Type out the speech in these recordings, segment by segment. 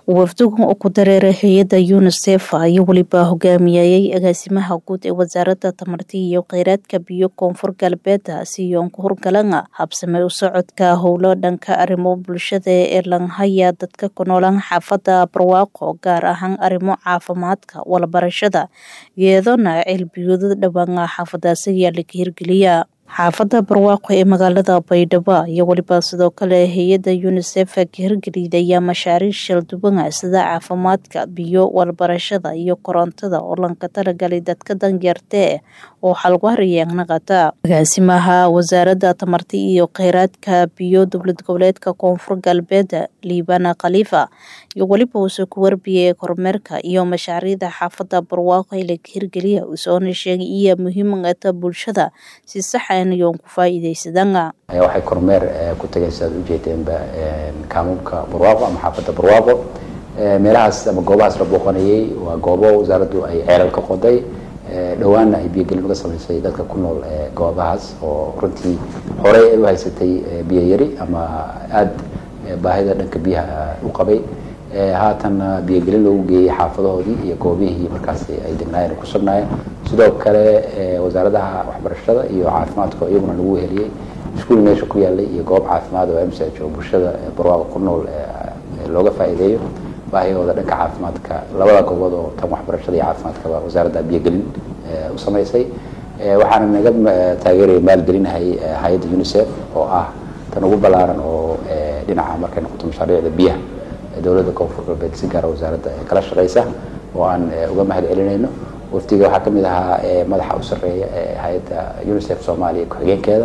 wafdigan oo ku dareeray hay-adda unisef ayaa weliba hogaamiyayay agaasimaha guud ee wasaaradda tamarta iyo kheyraadka biyo koonfur galbeeda siyoon ku hurgalana habsame u socodka howlo dhanka arrimo bulshada ee lanhaya dadka ku noolaan xaafadda barwaaqo gaar ahaan arrimo caafimaadka walbarashada iyadoona ceelbiyooda dhowaan xaafadaasi ayaa laga hirgeliya xaafadda barwaaqo ee magaalada baydhabo iyo weliba sidoo kale hay-adda unisef ka hirgelidaya mashaariic shalduwan sida caafimaadka biyo walbarashada iyo korontada oo lanka talagalay dadka danyartee oo xalwariyeenaqata agaasimaha wasaaradda tamarta iyo kheyraadka biyo dowlad goboleedka koonfur galbeed liibana khaliifa iyo weliba uuse ku warbiyay kormeerka iyo mashaariicda xaafadda barwaaqo ee laga hirgeliya usoona sheegay iyo muhiimata bulshada si saxa yoon ku faa'iidaysadana waxay kormeer ku tagaysa aad ujeedeenba kaamuubka barwaaqo ama xaafadda barwaaqo meelahaas ama goobahaas la booqanayay waa goobo wasaaraddu ay ceelal ka qoday dhowaanna ay biyogelin uga samaysay dadka ku nool goobahaas oo runtii horey ay u haysatay biyo yari ama aada baahida dhanka biyaha u qabay haatanna biyogelin loogu geeyey xaafadahoodii iyo goobihii markaasi ay degnaayeen ku sugnaayeen sidoo kale wasaaradaha waxbarashada iyo caafimaadka iyaguna lagu heliyey iskuul meesha ku yaalay iyo goob caafimaad oo mch oo bulshada barwaaqa ku nool looga faa'iideeyo baahiyahooda dhanka caafimaadka labada goobood oo tan waxbarashada iyo caafimaadkaba wasaaradda biyogelin u samaysay waxaana naga taageeraya maalgelinahay hay-adda unisef oo ah tan ugu ballaaran oo dhinaca markay noqoto mashaariicda biyaha dowladda koonfur galbeed si gaara wasaaradda kala shaqeysa oo aan uga mahad celinayno wafdiga waxaa kamid ahaa madaxa u sareeya hay-adda unisef soomaaliya ku-xigeenkeeda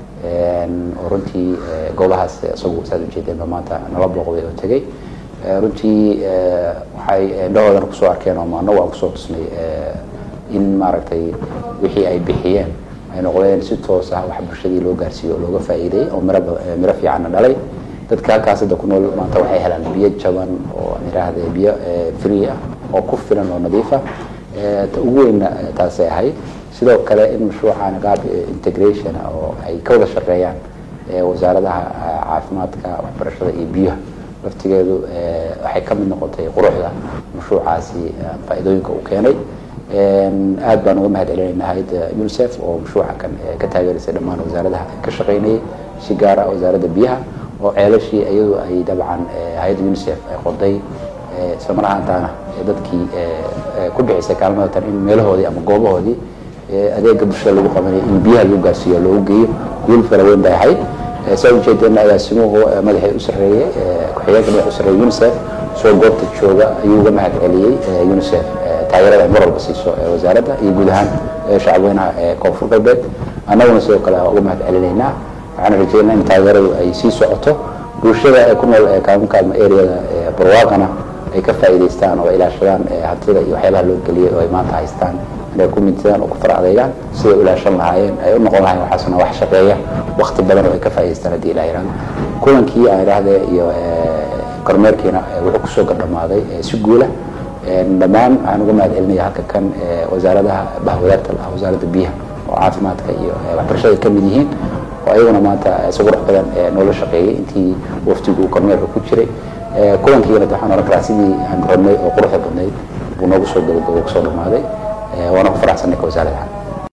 oo runtii goobahaas isagu saad ujeedeenba maanta nala booqday oo tegey runtii waxay indhahoodan kusoo arkeen oo anagu aan kusoo tusnay in maaragtay wixii ay bixiyeen ay noqdeen si toos ah wax bulshadii loo gaarsiiyo oo looga faa'iideeyey oo miro miro fiicanna dhalay dadka halkaas hadda ku nool maanta waxay helaan biyo jaban oo aan idhaahde biyo free ah oo ku filan oo nadiif ah ta ugu weynna taasay ahayd sidoo kale in mashruucan gaab integration oo ay ka wada shaqeeyaan wasaaradaha caafimaadka waxbarashada iyo biyaha laftigeedu waxay ka mid noqotay quruxda mashruucaasi faa'iidooyinka uu keenay aad baan uga mahad celinayna hay-adda unisef oo mashruuca kan ka taageerisay dhammaan wasaaradaha ka shaqeynayay si gaara wasaaradda biyaha oo ceelashii iyadu ay dabcan hay-adda unisef ay qoday isla mar ahaantaana dadkii ku bixisay kaalmada tan in meelahoodii ama goobahoodii adeega bulshada lagu qabanaya in biyaha lagu gaarsiiyo loogu geeyo guul fara weyn bay ahayd saa ujeedeenna agaasimuhu madaxii u sarreeyey ku-xigeenka madax u sarreeyey unisef soo goobta jooga ayuu uga mahad celiyey unisef taageerada ay mar walba siiso wasaaradda iyo guud ahaan shacabweynaha koonfur galbeed annaguna sidoo kale uga mahad celinaynaa waxaan rajeynaa in taageeradu ay sii socoto bulshada ee ku nool kaamunka ama areada barwaaqana ay ka faa'iidaystaan oo ilaashadaan hantida iyo waxyaabaha loo geliyay oo ay maanta haystaan inay ku midsadaan oo ku fara adeegaan siday u ilaashan lahaayeen ay u noqon lahayen waxaasuna wax shaqeeya wakti badan oo ay ka faa'idaystaan haddii ilaha yihahdo kulankii aan idhaahde iyo kormeerkiina wuxuu kusoo gardhamaaday si guula dhammaan waxaan uga mahad celinaya halka kan wasaaradaha bahwadaarta lahaa wasaaradda biyaha oo caafimaadka iyo waxbarashada ka mid yihiin oo ayaguna maanta si qurux badan noola shaqeeyey intii waftigu kormeerka ku jiray kulankiina waxaan oran karaa sidii aan rabnay oo quruxda badnayd buu noogu soo gabagabo kusoo dhamaaday waana ku faraxsanay ka wasaaradaha